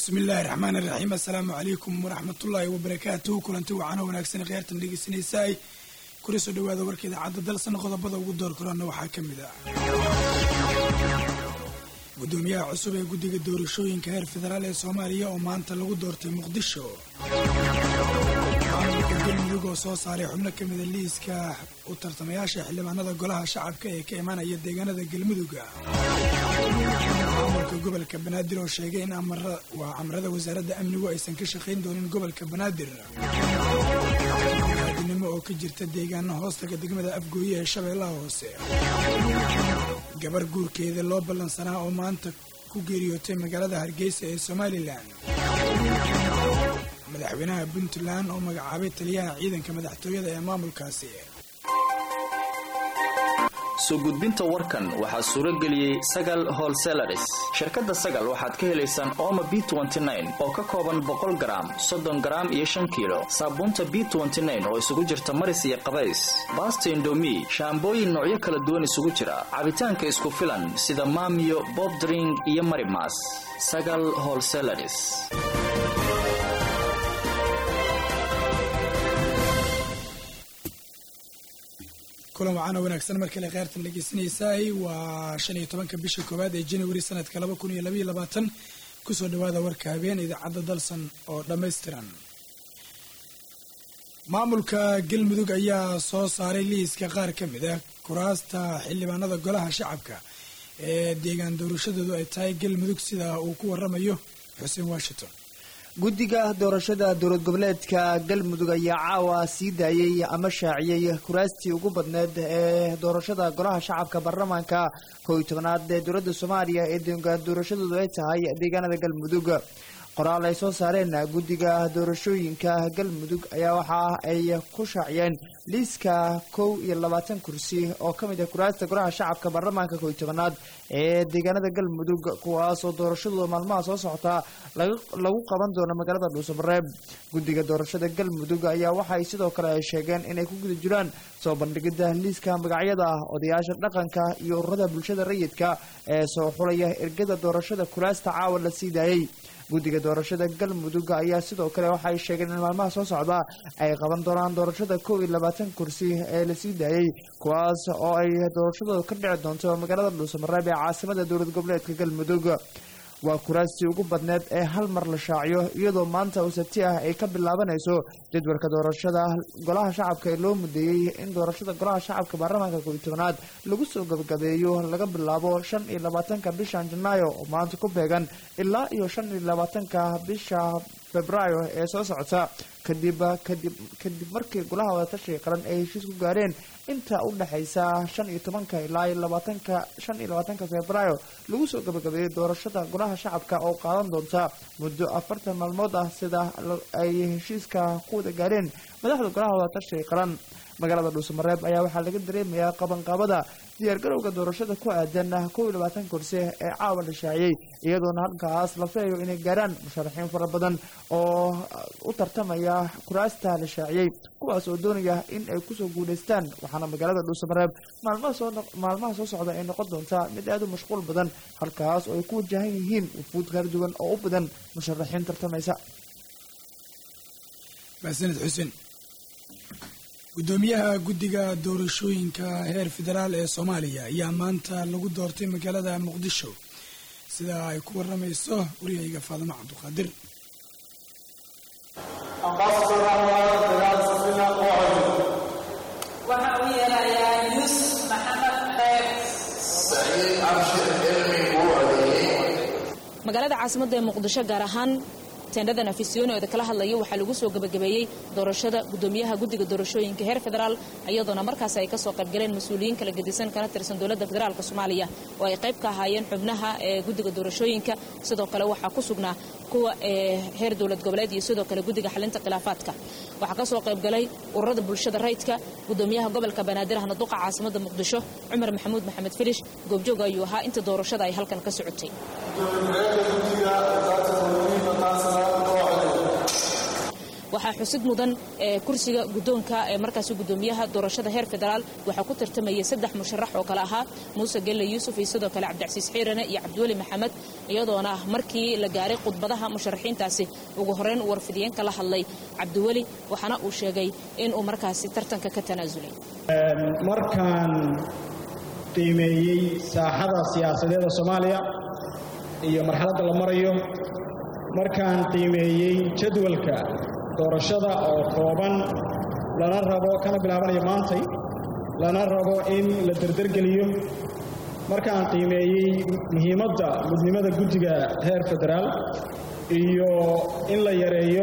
bismillaahi raxmaan iraxiim assalaamu calaykum waraxmatullaahi wabarakaatuhu kulanti wacano wanaagsan kheyrtan dhegeysanaysaay kula soo dhawaada warka idaacadda dalsan qodobada ugu door korana waxaa ka mid ah gudoomiyaha cusub ee guddiga doorashooyinka heer federaal ee soomaaliya oo maanta lagu doortay muqdisho maamulka galmudug oo soo saaray xubno ka mida liiska u tartamayaasha xildhibaanada golaha shacabka ee ka imanaya deegaanada galmuduga maamulka gobolka banaadir oo sheegay in waa amrada wasaaradda amnigu aysan ka shaqayn doonin gobolka banaadir aadinimo oo ka jirta deegaano hoostaga degmada afgooye ee shabeellaha hoose gabar guurkeeda loo ballansanaa oo maanta ku geeriyootay magaalada hargeysa ee somalilan madaxweynaha puntland oo magacaabay taliyaha ciidanka madaxtooyada ee maamulkaasi soo gudbinta warkan waxaa suuro geliyey sagal holselaris shirkadda sagal waxaad ka helaysaan ooma b oo ka kooban boqol garaam soddon garaam iyo shan kiilo saabuunta b oo isugu jirta maris iyo qabays baasta indomi shaambooyin noocyo kala duwan isugu jira cabitaanka isku filan sida maamiyo bobdring iyo marimas sagal holselaris kulan wacaana wanaagsan mar kale kheyrtan dhegeysanaysaay waa shan iyo tobanka bisha koowaad ee januari sanadka laba kun iyo labaiyo labaatan kusoo dhawaada warka habeen idaacadda dalsan oo dhammaystiran maamulka galmudug ayaa soo saaray liiska qaar ka mid ah kuraasta xildhibaanada golaha shacabka ee deegaan doorashadoodu ay tahay galmudug sida uu ku waramayo xuseen washington guddiga doorashada dowlad goboleedka galmudug ayaa caawa sii daayey ama shaaciyey kuraastii ugu badneed ee doorashada golaha shacabka baarlamaanka kow iyo tobanaad ee dowladda soomaaliya ee deegaan doorashadoodu ay tahay deegaanada galmudug qoraal ay soo saareen guddiga doorashooyinka galmudug ayaa waxa ay ku shaaciyeen liiska kow iyo labaatan kursi oo ka mid ah kuraasta golaha shacabka baarlamaanka kow iyo tobanaad ee deegaanada galmudug kuwaas oo doorashadooda maalmaha soo socota lagu qaban doono magaalada dhuusamareeb guddiga doorashada galmudug ayaa waxay sidoo kale ay sheegeen inay ku guda jiraan soo bandhigida liiska magacyada odayaasha dhaqanka iyo ururada bulshada rayidka ee soo xulaya ergada doorashada kuraasta caawa la sii daayey guddiga doorashada galmudug ayaa sidoo kale waxay sheegeen in maalmaha soo socda ay qaban doonaan doorashada kow iyo labaatan kursi ee lasii daayey kuwaas oo ay doorashadooda ka dhici doonto magaalada dhuusamareeb ee caasimada dowlad goboleedka galmudug waa kuraastii ugu badneed ee hal mar la shaaciyo iyadoo maanta oo sabti ah ay ka bilaabanayso jadwalka doorashada golaha shacabka ee loo mudeeyey in doorashada golaha shacabka baarlamaanka kow iyo tobanaad lagu soo gabagabeeyo laga bilaabo shan iyo labaatanka bishan janaayo oo maanta ku beegan ilaa iyo shan iyo labaatanka bisha februaayo ee soo socota kadib kadib kadib markii golaha wadatashiga qaran ay heshiis ku gaareen inta u dhexaysa shan iyo tobanka ilaa iyo labaatanka shan iyo labaatanka februaayo lagu soo gabagabeeyey doorashada golaha shacabka oo qaadan doonta muddo afartan maalmood ah sida ay heshiiska ku wada gaareen madaxda golaha wadatashiga qaran magaalada dhuusamareeb ayaa waxaa laga dareemayaa qabanqaabada diyaargarowga doorashada ku aadan kow iyo labaatan kursi ee caawa la shaaciyey iyadoona halkaas la filayo inay gaaraan musharaxiin fara badan oo u tartamaya kuraasta la shaaciyey kuwaas oo doonaya in ay kusoo guulaystaan waxaana magaalada dhuusamareeb maalmaha soo socda ay noqon doontaa mid aad u mashquul badan halkaas oo ay ku wajahan yihiin wufuud kala duwan oo u badan musharaxiin tartamaysa maasaned xuseen gudoomiyaha guddiga doorashooyinka heer federaal ee soomaaliya ayaa maanta lagu doortay magaalada muqdisho sida ay ku waramayso waryahayga faadimo cabduqaadir waxa uu yeelayaa yuusuf maxamed kheyr magaalada caasimadda ee muqdisho gaar ahaan teendhadan afisyoonooda kala hadlaya waxaa lagu soo gabagabeeyey doorashada gudoomiyaha guddiga doorashooyinka heer federaal iyadoona markaas ay kasoo qaybgaleen mas-uuliyiin kala gedisan kana tirsan dowladda federaalk soomaaliya oo ay qayb ka ahaayeen xubnaha ee guddiga doorashooyinka sidoo kale waxaa ku sugnaa kuwa ee heer dowlad goboleed iyo sidoo kale guddiga xalinta khilaafaadka waxaa kasoo qaybgalay ururada bulshada rayidka gudoomiyaha gobolka banaadir ahna duqa caasimada muqdisho cumar maxamuud maxamed filish goobjoog ayuu ahaa inta doorashada ay halkan ka socotay waxaa xusid mudan kursiga guddoonka ee markaasi guddoomiyaha doorashada heer federaal waxaa ku tartamayay saddex musharax oo kale ahaa muuse gelle yuusuf iyo sidoo kale cabdicasiis xiirane iyo cabdiweli maxamed iyadoona ah markii la gaaray khudbadaha musharaxiintaasi ugu horeyn warfidiyeenka la hadlay cabdiweli waxaana uu sheegay inuu markaasi tartanka ka tanaasulay markaan qiimeeyey saaxada siyaasadeeda soomaaliya iyo marxaladda la marayo markaan qiimeeyey jadwalka doorashada oo kooban lana rabo kana bilaabanayo maantay lana rabo in la derdergeliyo markaan qiimeeyey muhiimadda midnimada guddiga heer federaal iyo in la yareeyo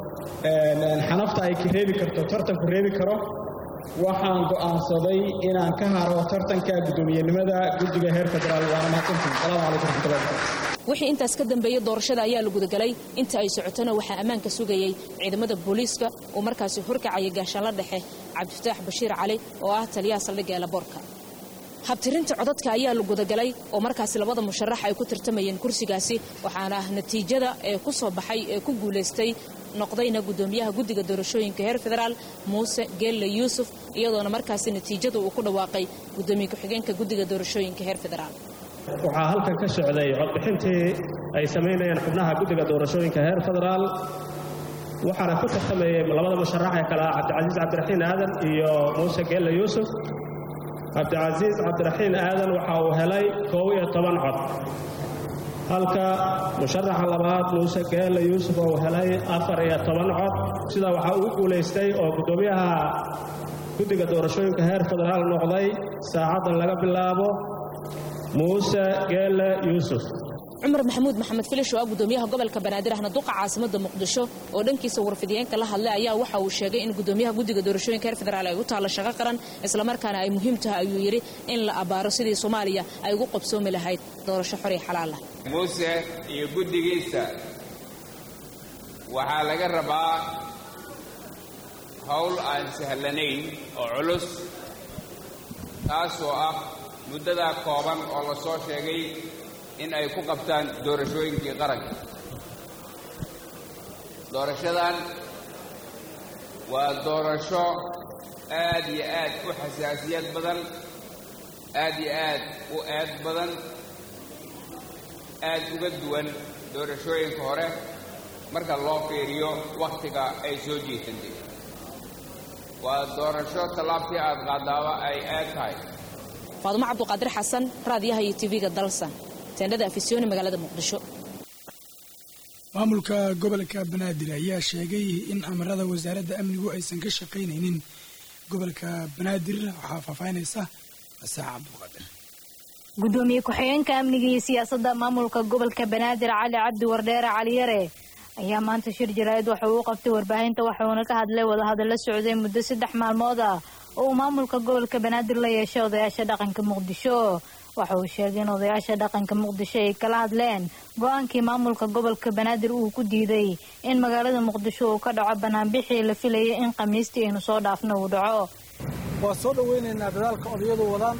xanafta ay reebi karto tartanku reebi karo waxaan go'aansaday inaan ka haro tartanka guddoomiyenimada guddiga heer federaal waana mahadsantiin salaamu calaykum raxmatullahi barakatu wixii intaas ka dambeeyey doorashada ayaa la gudagalay inta ay socotona waxaa ammaanka sugayey ciidamada booliiska oo markaasi horkacaya gaashaanla dhexe cabdifataax bashiir cali oo ah taliyaha saldhigga eelaboorka habtirinta codadka ayaa la gudagalay oo markaasi labada musharax ay ku tartamayeen kursigaasi waxaana natiijada ee ku soo baxay ee ku guulaystay noqdayna guddoomiyaha guddiga doorashooyinka heer federaal muuse geelle yuusuf iyadoona markaasi natiijada uu ku dhawaaqay guddoomiye ku-xigeenka guddiga doorashooyinka heer federaal waxaa halkan ka socday codbixintii ay samaynayeen xubnaha guddiga doorashooyinka heer federaal waxaana ku tartamayey labada musharax ee kale ah cabdicasiis cabdiraxiin aadan iyo muuse geelle yuusuf cabdicasiis cabdiraxiin aadan waxa uu helay koob iyo toban cod halka musharaxa labaad muuse geelle yuusuf uu helay afar iyo toban cod sidaa waxaa uu guulaystay oo guddoomiyaha guddiga doorashooyinka heer federaal noqday saacaddan laga bilaabo muuse geelle yuusuf cumar maxamuud maxamed filish oo ah guddoomiyaha gobolka banaadir ahna duqa caasimada muqdisho oo dhankiisa warfidiyeenka la hadlay ayaa waxa uu sheegay in guddoomiyaha guddiga doorashooyinka heer federaal ay u taalla shaqo qaran islamarkaana ay muhiim tahay ayuu yidhi in la abbaaro sidii soomaaliya ay ugu qabsoomi lahayd doorasho xor iyo xalaal ah muuse iyo guddigiisa waxaa laga rabaa howl aan sahlanayn oo culus taasoo ah muddadaa kooban oo la soo sheegay in ay ku qabtaan doorashooyinkii qaranka doorashadan waa doorasho aad iyo aad u xasaasiyad badan aad iyo aad u eed badan aad uga duwan doorashooyinka hore marka loo fiiriyo wakhtiga ay soo jiitantay waa doorasho tallaabtii aad qaadaaba ay aad tahay faadumo cabduqaadir xasan raadiyaha iyo tv-ga dalsan teendhada afisyooni magaalada muqdisho maamulka gobolka banaadir ayaa sheegay in amarada wasaaradda amnigu aysan ka shaqaynaynin gobolka banaadir waxaa faahfaahinaysa masaax cabduqaadir gudoomiye ku-xigeenka amniga iyo siyaasadda maamulka gobolka banaadir cali cabdi wardheere caliyare ayaa maanta shir jaraa'id waxa uu qabtay warbaahinta waxuuna ka hadlay wadahadalla socday muddo saddex maalmood ah oo uu maamulka gobolka banaadir la yeeshay odayaasha dhaqanka muqdisho waxa uu sheegay in odayaasha dhaqanka muqdisho ay kala hadleen go-aankii maamulka gobolka banaadir uu ku diiday in magaalada muqdisho uu ka dhaco banaanbixii la filayay in khamiistii aynu soo dhaafna uu dhaco waa soo dhowaynaynaa dadaalka odayadu wadaan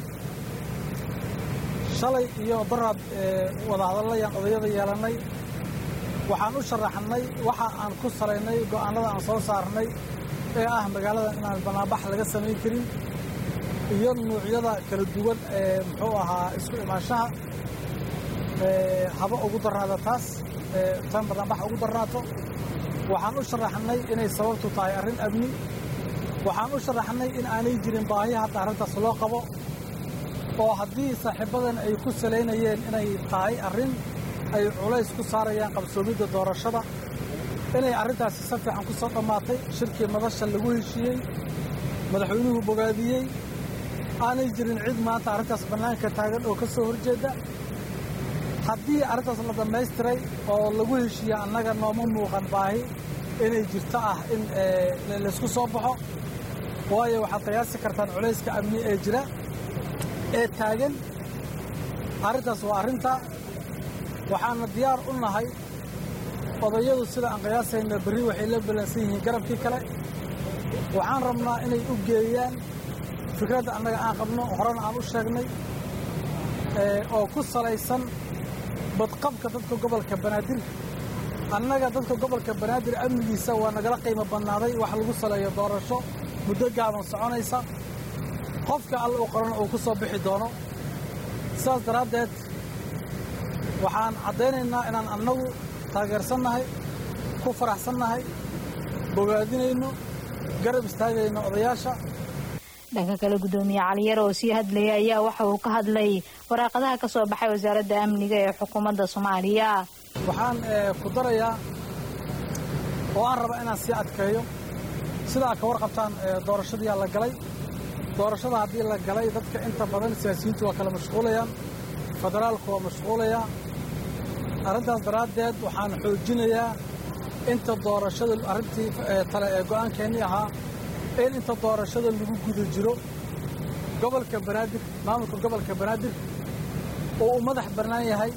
shalay iyo daraad wadahadalayaan odayada yeelannay waxaan u sharaxnay waxa aan ku salaynay go'aanada aan soo saarnay ee ah magaalada inaan banaanbax laga samayn karin iyo nuucyada kala duwan ee muxuu ahaa isku imaanshaha haba ugu darnaada taas tan banaanbax ugu darnaato waxaan u sharaxnay inay sababtu tahay arrin amni waxaan u sharaxnay in aanay jirin baahi hadda arrintaas loo qabo oo haddii saaxiibadan ay ku salaynayeen inay tahay arrin ay culays ku saarayaan qabsoomidda doorashada inay arrintaasi si fiican ku soo dhammaatay shirkii madasha lagu heshiiyey madaxweynuhu bogaadiyey aanay jirin cid maanta arrintaas bannaanka taagan oo ka soo horjeedda haddii arrintaas la dhammaystiray oo lagu heshiiye annaga nooma muuqan baahi inay jirto ah in laysku soo baxo waayo waxaad qiyaasi kartaan culayska amni ee jira ee taagan arrintaas waa arrinta waxaana diyaar u nahay odayadu sida aan qiyaasayna berri waxay la ballansan yihiin garabkii kale waxaan rabnaa inay u geeyaan fikradda annaga aan qabno horena aan u sheegnay oo ku salaysan badqabka dadka gobolka banaadir annaga dadka gobolka banaadir amnigiisa waa nagala qiimo badnaaday wax lagu saleeyo doorasho muddo gaaban soconaysa qofka alla u qoran uu ku soo bixi doono sidaas daraaddeed waxaan caddaynaynaa inaan annagu taageersannahay ku faraxsannahay bogaadinayno garab istaagayno odayaasha dhanka kale guddoomiye caliyare oo sii hadlayay ayaa waxa uu ka hadlay waraaqadaha ka soo baxay wasaaradda amniga ee xukuumadda soomaaliya waxaan ku darayaa oo aan raba inaan sii adkeeyo sidaa ka warqabtaan doorashadiyaa la galay doorashada haddii la galay dadka inta badan siyaasiyiintu waa kala mashquulayaan federaalku waa mashquulayaa arrintaas daraaddeed waxaan xoojinayaa inta doorashada arrintii tale ee go'aankeennii ahaa in inta doorashada lagu guda jiro gobolka banaadir maamulka gobolka banaadir oo uu madax bannaan yahay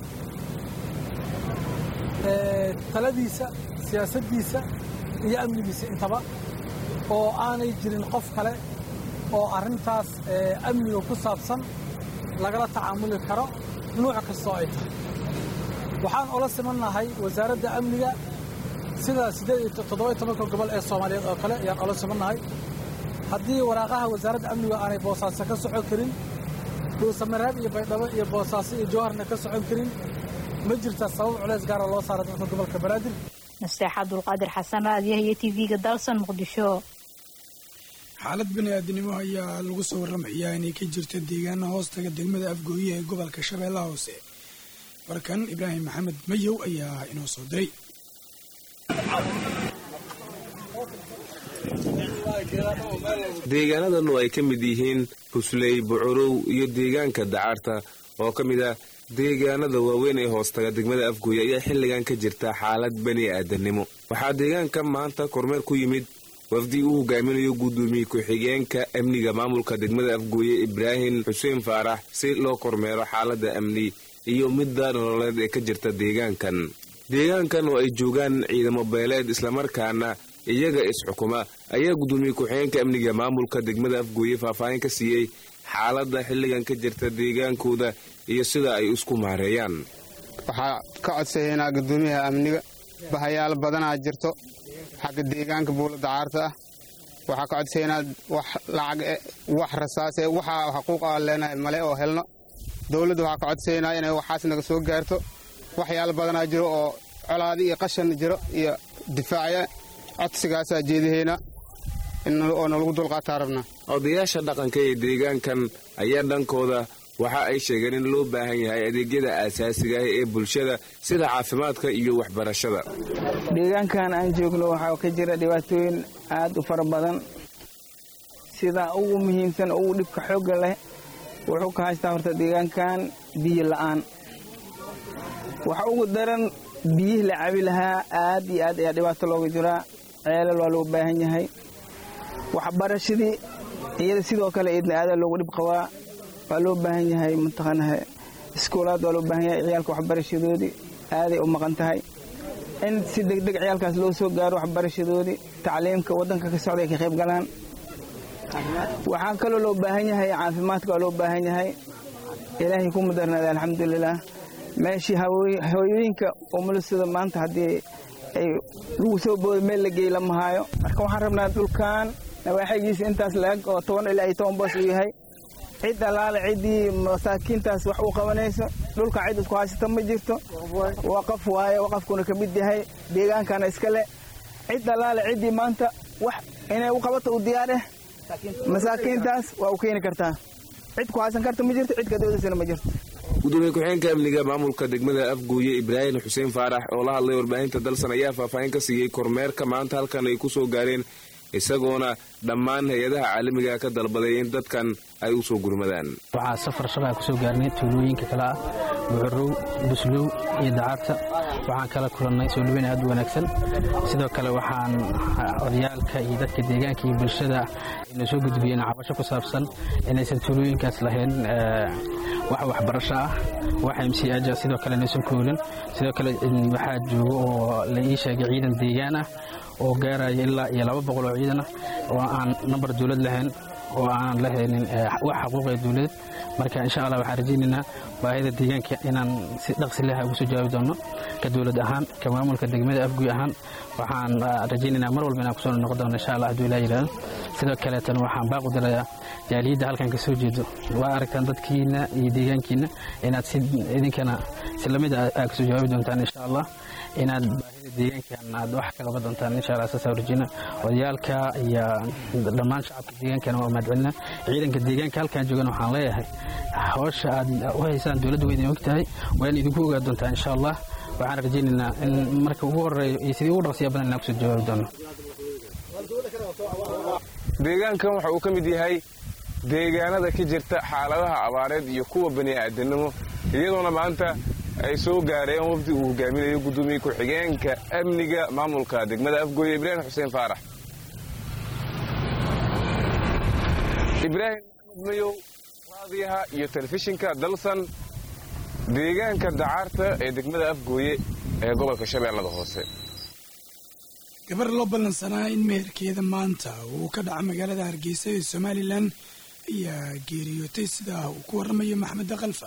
taladiisa siyaasaddiisa iyo amnigiisa intaba oo aanay jirin qof kale oo arrintaas amniga ku saabsan lagala tacaamuli karo nuuc kastoo ay tahay waxaan ola simannahay wasaaradda amniga sida siddeed iyo toddoba-iyo tobanka gobol ee soomaaliyeed oo kale ayaan ola simannahay haddii waraaqaha wasaaradda amniga aanay boosaaso ka socon karin dhuusamareeb iyo baydhabo iyo boosaaso iyo jawharna ka socon karin ma jirta sabab culays gaara loo saara dadka gobolka banaadir nasteex cabdulqaadir xasan raadiyaha iyo tv-ga dalsan muqdisho xaalad bani-aadinimo ayaa lagu soo warramayaa inay ka jirto deegaana hoostaga degmada afgooye ee gobolka shabeellaha hoose warkan ibraahim maxamed mayow ayaa inoo soo diray deegaanadan oo ay ka mid yihiin husley bucurow iyo deegaanka dacarta oo ka mid ah deegaanada waaweyn ee hoostaga degmada afgooye ayaa xilligan ka jirta xaalad bani aadannimo waxaa deegaanka maanta kormeer ku yimid wafdi uu hogaaminayo guddoomiye ku-xigeenka amniga maamulka degmada afgooye ibraahim xuseen faarax si loo kormeero xaaladda amni iyo midda nololeed ee ka jirta deegaankan deegaankan oo ay joogaan ciidamo beeleed islamarkaana iyaga is-xukuma ayaa guddoomiye ku-xigeenka amniga maamulka degmada afgooye faahfaahin ka siiyey xaaladda xilligan ka jirta deegaankooda iyo sida ay isku maareeyaan waxaa ka codsayaynaa guddoomiyaha amniga bahayaal badanaa jirto xagga deegaanka buula dacaarta ah waxaa ka codsayaynaa wax lacag wax rasaase waxa xuquuq aan leenahay male oo helno dowladda waxaa ka codsayaynaa inay waxaas naga soo gaarto waxyaal badanaa jiro oo colaadi iyo qashan jiro iyo difaacya codsigaasaa jeedahaynaa oo nalagu dulqaataa rabnaa odayaasha dhaqanka ee deegaankan ayaa dhankooda waxa ay sheegeen in loo baahan yahay adeegyada aasaasiga ah ee bulshada sida caafimaadka iyo waxbarashada deegaankan aan joogno waxaa ka jira dhibaatooyin aad u fara badan sida ugu muhiimsan ugu dhibka xoogga leh wuxuu ka haystaa horta deegaankan biyo la'aan waxa ugu daran biyihii la cabi lahaa aad iyo aad ayaa dhibaato looga jiraa ceelal waa loo baahan yahay waxbarashadii iyada sidoo kale eedna aadaa loogu dhib qabaa waa loo baahan yahay mataqaanaha iskuulaad waa loo baahan yahay ciyaalka waxbarashadoodii aaday u maqan tahay in si degdeg ciyaalkaas loo soo gaaro waxbarashadoodii tacliimka waddanka ka socda ay ka qayb galaan waxaa kaloo loo baahan yahay caafimaadka waa loo baahan yahay ilaahay ku mudarnaada alxamdulilaah meeshii hooyooyinka umulisada maanta haddii ay lagu soo booday meel la geey lama haayo marka waxaan rabnaa dhulkan nawaaxigiisa intaas la-eg oo toban ilaa iyo toban boos uu yahay cid allaale ciddii masaakiintaas wax uu qabanayso dhulka cid isku haysata ma jirto waqaf waaye waqafkuna ka mid yahay deegaankana iska leh cid allaale ciddii maanta wax inay u qabato u diyaar eh masaakiintaas waa u keeni kartaa cid ku haysan karta ma jirto cid kadoodasana ma jirto gudoomiye ku-xigeenka amniga maamulka degmada afgooye ibraahim xuseen faarax oo la hadlay warbaahinta dalsan ayaa faahfaahin ka siiyey kormeerka maanta halkan ay ku soo gaareen isagoona dhammaan hay-adaha caalamiga ka dalbaday in dadkan ay u soo gurmadaan waxaa safar shalaa kusoo gaarnay tuulooyinka kale ah buxurow buslow iyo dacaarta waxaan kala kulannay soo dhaweyn aad u wanaagsan sidoo kale waxaan odayaalka iyo dadka deegaanka iyo bulshada inay soo gudbiyeen cabasho ku saabsan inaysan tuulooyinkaas lahayn wax waxbarasho ah wax mcaja sidoo kale inaysan koolin sidoo kale waxaa joogo oo la ii sheegay ciidan deegaan ah oo gaaraya ilaa iyo laba boqol oo ciidan ah oo aan nambar dowlad lahayn oo aanan lahaynin wax xaquuqee dowladeed marka insha allah waxaan rajaynaynaa baahida deegaanka inaan si dhaqsi leh ugu soo jawaabi doono ka dowlad ahaan ka maamulka degmada afguy ahaan waxaan rajaynaynaa mar walba inaan kusoo noqon doono insha allah hadduu ilaa yidhahdo sidoo kaleetana waxaan baaqu dirayaa jaaliyadda halkan ka soo jeedo waa aragtaan dadkiina iyo deegaankiina inaad si idinkana si lamid aad kasoo jawaabi doontaan insha allah inaad baahida deegaankan aad wax ka qaban doontaan insha allah saas rajayna odayaalka iyo dhammaan shacabka deegaankana waa mahadcelina ciidanka deegaanka halkan joogan waxaan leeyahay hawsha aad u haysaan dowladda waa idin og tahay waa in idinku ogaa doontaa insha allah waxaan rajaynaynaa in marka ugu horeeyo iyo sidii ugu dhaqsiya badan inaan kusoo jawaabi doono deegaankan waxa uu ka mid yahay deegaanada ka jirta xaaladaha abaareed iyo kuwa bani'aadanimo iyadoona maanta ay soo gaareen wafdi uu hogaaminayo guddoomiye ku-xigeenka amniga maamulka degmada afgooye ibraahim xuseen faarax ibraahim maxamed mayow raadiyaha iyo telefishinka dalsan deegaanka dacaarta ee degmada afgooye ee gobolka shabeellada hoose gabar loo ballansanaa in meherkeeda maanta uu ka dhaca magaalada hargeysa ee somalilan ayaa geeriyootay sidaa uu ku warramayo maxmed kalfa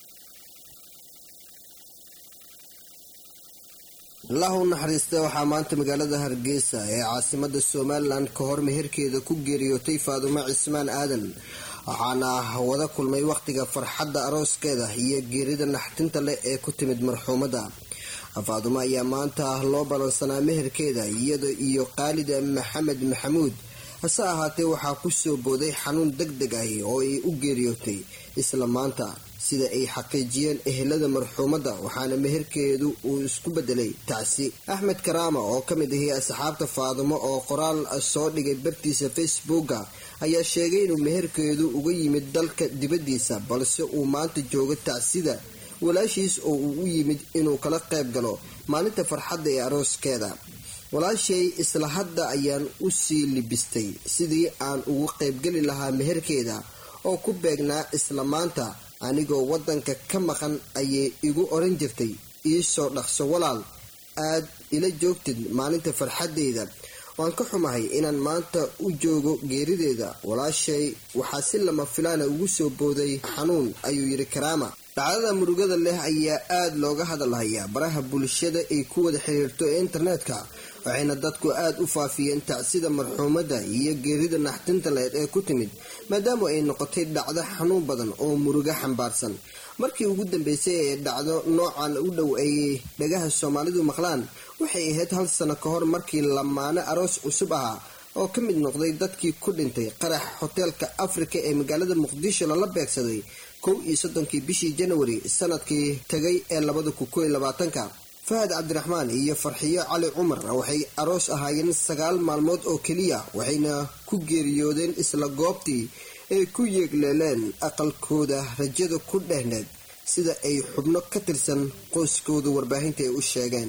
allah u naxariista waxaa maanta magaalada hargeysa ee caasimada somalilan ka hor meherkeeda ku geeriyootay faadumo cismaan aadan waxaana wada kulmay wakhtiga farxadda arooskeeda iyo geerida naxtinta leh ee ku timid marxuumadda faadumo ayaa maanta loo ballansanaa meherkeeda iyada iyo khaalida maxamed maxamuud hase ahaatee waxaa ku soo booday xanuun deg deg ahi oo ay u geeriyootay isla maanta sida ay xaqiijiyeen ehelada marxuumadda waxaana meherkeedu uu isku bedelay tacsi axmed karaama oo ka mid ahi asxaabta faadumo oo qoraal soo dhigay bartiisa facebooka ayaa sheegay inuu meherkeedu uga yimid dalka dibaddiisa balse uu maanta joogo tacsida walaashiis oo uu u yimid inuu kala qayb galo maalinta farxadda ee arooskeeda walaashay isla hadda ayaan u sii libistay sidii aan ugu qaybgeli lahaa meherkeeda oo ku beegnaa isla maanta anigoo waddanka ka maqan ayay igu oran jirtay iisoo dhaqso walaal aad ila joogtid maalinta farxaddeyda waan ka xumahay inaan maanta u joogo geerideeda walaashay waxaa si lama filaana ugu soo booday xanuun ayuu yidhi karaama dhacdada murugada leh ayaa aada looga hadalhayaa baraha bulshada ay ku wada xiriirto ee internetka waxayna dadku aada u faafiyeen tacsida marxuumadda iyo geerida naxtinta leed ee ku timid maadaama ay noqotay dhacdo xanuun badan oo murugo xambaarsan markii ugu dambeysay ee dhacdo noocan u dhow ay dhagaha soomaalidu maqlaan waxay ahayd hal sano ka hor markii lamaane aroos cusub ahaa oo ka mid noqday dadkii ku dhintay qarax hoteelka afrika ee magaalada muqdisho lala beegsaday kow iyo soddonkii bishii janawari sanadkii tagay ee labada kun kow iyo labaatanka fahad cabdiraxmaan iyo farxiyo cali cumar waxay aroos ahaayeen sagaal maalmood oo keliya waxayna ku geeriyoodeen isla goobtii ay ku yeegleeleen aqalkooda rajada ku dhehneed sida ay xubno ka tirsan qoyskooda warbaahinta ay u sheegeen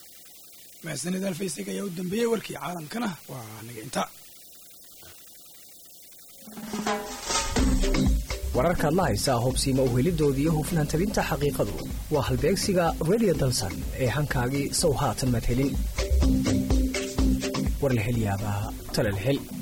mahadsanid alfaysag ayaa u dambeeyey warkii caalamkana waa naga inta wararkaad la haysaa hubsiima uhelidoodii hufnaan tabinta xaqiiqadu waa halbeegsiga redio dalsan ee hankaagii sow haatan maad helin war la hel yaabaa talal hel